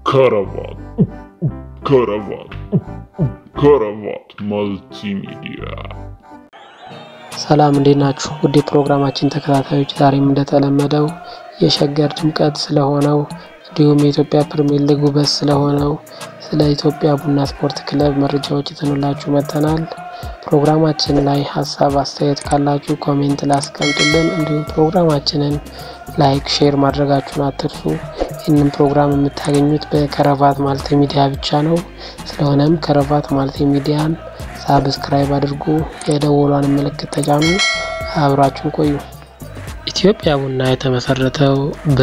ከረባት ከረባት ከረባት መልቲሚዲያ ሰላም እንዴት ናችሁ? ውድ የፕሮግራማችን ተከታታዮች፣ ዛሬም እንደተለመደው የሸገር ድምቀት ስለሆነው እንዲሁም የኢትዮጵያ ፕሪሚየር ሊግ ውበት ስለሆነው ስለ ኢትዮጵያ ቡና ስፖርት ክለብ መረጃዎች ይዘንላችሁ መጥተናል። ፕሮግራማችን ላይ ሀሳብ አስተያየት ካላችሁ ኮሜንት ላይ አስቀምጡልን። እንዲሁም ፕሮግራማችንን ላይክ፣ ሼር ማድረጋችሁን አትርሱ። ይህንን ፕሮግራም የምታገኙት በከረባት ማልቲ ሚዲያ ብቻ ነው። ስለሆነም ከረባት ማልቲ ሚዲያን ሳብስክራይብ አድርጉ፣ የደወሏን ምልክት ተጫኑ፣ አብራችሁን ቆዩ። ኢትዮጵያ ቡና የተመሰረተው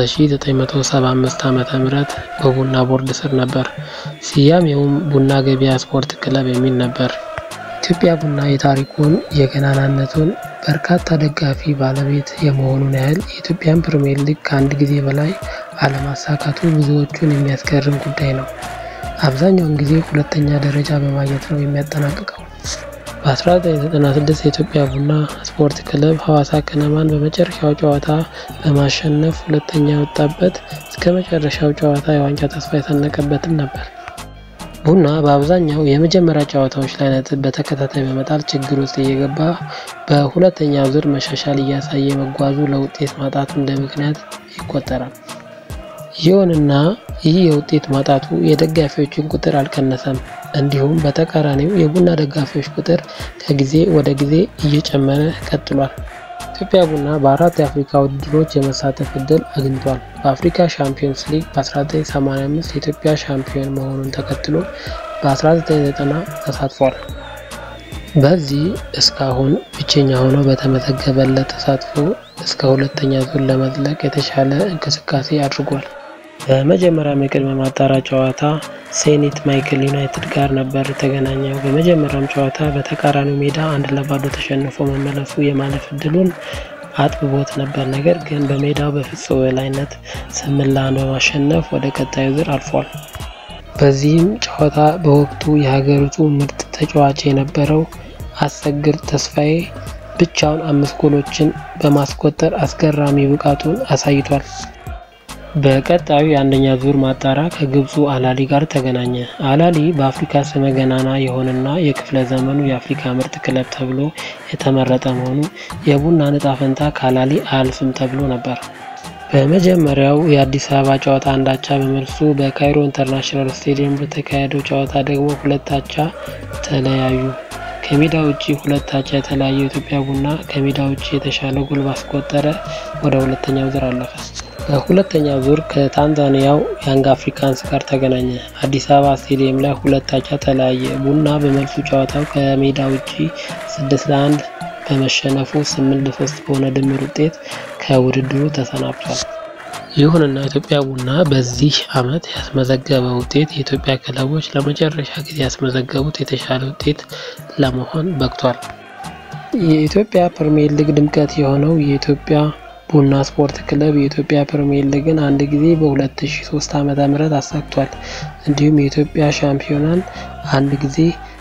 በ1975 ዓመተ ምህረት በቡና ቦርድ ስር ነበር። ስያሜውም ቡና ገበያ ስፖርት ክለብ የሚል ነበር። ኢትዮጵያ ቡና የታሪኩን የገናናነቱን በርካታ ደጋፊ ባለቤት የመሆኑን ያህል የኢትዮጵያን ፕሪሚየር ሊግ ከአንድ ጊዜ በላይ አለማሳካቱ ብዙዎቹን የሚያስገርም ጉዳይ ነው። አብዛኛውን ጊዜ ሁለተኛ ደረጃ በማግኘት ነው የሚያጠናቅቀው። በ1996 የኢትዮጵያ ቡና ስፖርት ክለብ ሐዋሳ ከነማን በመጨረሻው ጨዋታ በማሸነፍ ሁለተኛ የወጣበት እስከ መጨረሻው ጨዋታ የዋንጫ ተስፋ የሰነቀበትም ነበር። ቡና በአብዛኛው የመጀመሪያ ጨዋታዎች ላይ ነጥብ በተከታታይ በመጣል ችግር ውስጥ እየገባ በሁለተኛው ዙር መሻሻል እያሳየ መጓዙ ለውጤት ማጣቱ እንደ ምክንያት ይቆጠራል። ይሁንና ይህ የውጤት ማጣቱ የደጋፊዎችን ቁጥር አልቀነሰም። እንዲሁም በተቃራኒው የቡና ደጋፊዎች ቁጥር ከጊዜ ወደ ጊዜ እየጨመረ ቀጥሏል። ኢትዮጵያ ቡና በአራት የአፍሪካ ውድድሮች የመሳተፍ እድል አግኝቷል። በአፍሪካ ሻምፒዮንስ ሊግ በ1985 የኢትዮጵያ ሻምፒዮን መሆኑን ተከትሎ በ1990 ተሳትፏል። በዚህ እስካሁን ብቸኛ ሆኖ በተመዘገበለት ተሳትፎ እስከ ሁለተኛ ዙር ለመዝለቅ የተሻለ እንቅስቃሴ አድርጓል። በመጀመሪያም የቅድመ ማጣሪያ ጨዋታ ሴኒት ማይክል ዩናይትድ ጋር ነበር የተገናኘው። በመጀመሪያም ጨዋታ በተቃራኒው ሜዳ አንድ ለባዶ ተሸንፎ መመለሱ የማለፍ እድሉን አጥብቦት ነበር። ነገር ግን በሜዳው በፍጹም የበላይነት ስምንት ለአንድ በማሸነፍ ወደ ቀጣዩ ዙር አልፏል። በዚህም ጨዋታ በወቅቱ የሀገሪቱ ምርጥ ተጫዋች የነበረው አሰግድ ተስፋዬ ብቻውን አምስት ጎሎችን በማስቆጠር አስገራሚ ብቃቱን አሳይቷል። በቀጣዩ የአንደኛ ዙር ማጣሪያ ከግብፁ አላሊ ጋር ተገናኘ። አላሊ በአፍሪካ ስመ ገናና የሆነና የክፍለ ዘመኑ የአፍሪካ ምርጥ ክለብ ተብሎ የተመረጠ መሆኑ የቡና ዕጣ ፈንታ ከአላሊ አያልፍም ተብሎ ነበር። በመጀመሪያው የአዲስ አበባ ጨዋታ አንድ አቻ በመልሱ በካይሮ ኢንተርናሽናል ስቴዲየም በተካሄደው ጨዋታ ደግሞ ሁለት አቻ ተለያዩ። ከሜዳ ውጭ ሁለት አቻ የተለያየው ኢትዮጵያ ቡና ከሜዳ ውጭ የተሻለ ጎል ባስቆጠረ ወደ ሁለተኛው ዙር አለፈ። በሁለተኛው ዙር ከታንዛኒያው ያንግ አፍሪካንስ ጋር ተገናኘ። አዲስ አበባ ስቴዲየም ላይ ሁለት አቻ ተለያየ። ቡና በመልሱ ጨዋታው ከሜዳ ውጭ ስድስት ለአንድ በመሸነፉ ስምንት ለሶስት በሆነ ድምር ውጤት ከውድድሩ ተሰናብቷል። ይሁንና ኢትዮጵያ ቡና በዚህ ዓመት ያስመዘገበ ውጤት የኢትዮጵያ ክለቦች ለመጨረሻ ጊዜ ያስመዘገቡት የተሻለ ውጤት ለመሆን በቅቷል። የኢትዮጵያ ፕሪሚየር ሊግ ድምቀት የሆነው የኢትዮጵያ ቡና ስፖርት ክለብ የኢትዮጵያ ፕሪሚየር ሊግን አንድ ጊዜ በ2003 ዓመተ ምህረት አሳክቷል። እንዲሁም የኢትዮጵያ ሻምፒዮናን አንድ ጊዜ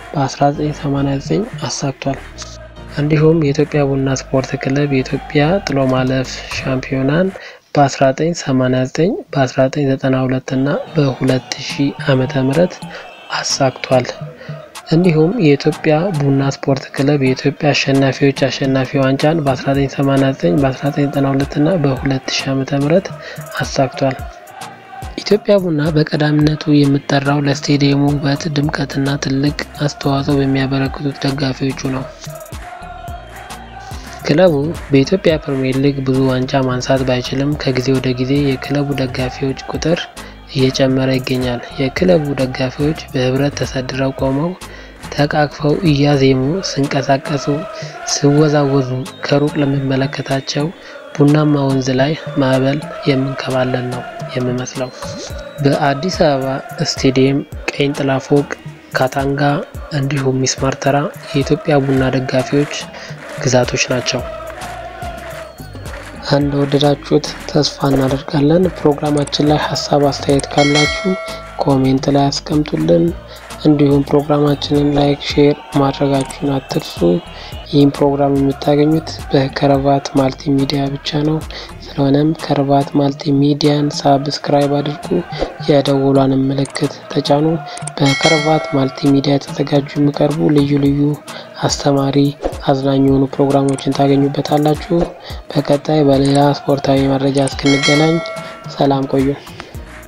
በ1989 አሳክቷል። እንዲሁም የኢትዮጵያ ቡና ስፖርት ክለብ የኢትዮጵያ ጥሎ ማለፍ ሻምፒዮናን በ1989 በ1992 እና በ2000 ዓመተ ምህረት አሳክቷል። እንዲሁም የኢትዮጵያ ቡና ስፖርት ክለብ የኢትዮጵያ አሸናፊዎች አሸናፊ ዋንጫን በ1989 በ1992 እና በ2000 ዓመተ ምህረት አሳክቷል። ኢትዮጵያ ቡና በቀዳሚነቱ የሚጠራው ለስቴዲየሙ ውበት፣ ድምቀትና ትልቅ አስተዋጽኦ በሚያበረክቱት ደጋፊዎቹ ነው። ክለቡ በኢትዮጵያ ፕሪሚየር ሊግ ብዙ ዋንጫ ማንሳት ባይችልም ከጊዜ ወደ ጊዜ የክለቡ ደጋፊዎች ቁጥር እየጨመረ ይገኛል። የክለቡ ደጋፊዎች በህብረት ተሰድረው ቆመው ተቃቅፈው እያዜሙ ሲንቀሳቀሱ፣ ሲወዛወዙ ከሩቅ ለሚመለከታቸው ቡናማ ወንዝ ላይ ማዕበል የምንከባለል ነው የሚመስለው። በአዲስ አበባ ስቴዲየም ቀኝ ጥላ ፎቅ፣ ካታንጋ እንዲሁም ሚስማር ተራ የኢትዮጵያ ቡና ደጋፊዎች ግዛቶች ናቸው። እንደወደዳችሁት ተስፋ እናደርጋለን። ፕሮግራማችን ላይ ሀሳብ አስተያየት ካላችሁ ኮሜንት ላይ አስቀምጡልን። እንዲሁም ፕሮግራማችንን ላይክ፣ ሼር ማድረጋችሁን አትርሱ። ይህም ፕሮግራም የምታገኙት በከረባት ማልቲ ሚዲያ ብቻ ነው። ስለሆነም ከረባት ማልቲ ሚዲያን ሳብስክራይብ አድርጉ፣ የደወሏንም ምልክት ተጫኑ። በከረባት ማልቲ ሚዲያ የተዘጋጁ የሚቀርቡ ልዩ ልዩ አስተማሪ፣ አዝናኝ የሆኑ ፕሮግራሞችን ታገኙበታላችሁ። በቀጣይ በሌላ ስፖርታዊ መረጃ እስክንገናኝ ሰላም ቆዩ።